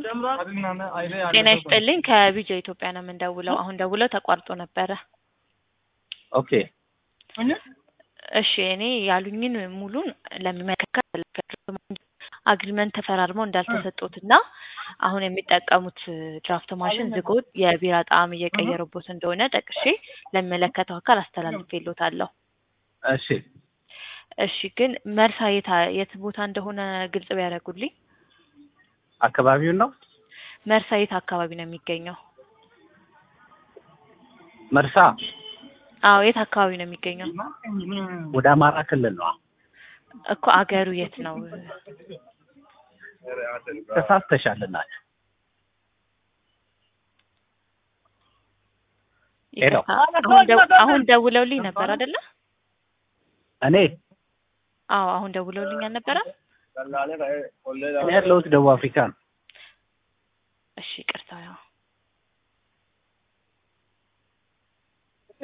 ጤና ይስጥልኝ ከቢጃ ኢትዮጵያ ነው የምንደውለው። አሁን ደውለው ተቋርጦ ነበረ። ኦኬ እሺ እኔ ያሉኝን ሙሉን ለሚመለከት አግሪመንት ተፈራርመው እንዳልተሰጡት እና አሁን የሚጠቀሙት ድራፍት ማሽን ዝጎት የቢራ ጣዕም እየቀየረቦት እንደሆነ ጠቅሼ ለሚመለከተው አካል አስተላልፌልዎታለሁ። እሺ እሺ ግን መርሳ የት የት ቦታ እንደሆነ ግልጽ ቢያደርጉልኝ። አካባቢውን ነው መርሳ የት አካባቢ ነው የሚገኘው? መርሳ አዎ የት አካባቢ ነው የሚገኘው? ወደ አማራ ክልል ነው። እኮ አገሩ የት ነው? ተሳስተሻል እናት። ሄሎ። አሁን ደው- አሁን ደውለውልኝ ነበር አይደለ? እኔ አዎ አሁን ደውለውልኝ አልነበረም? እኔ ያለሁት ደቡብ አፍሪካ ነው። እሺ ይቅርታ ያው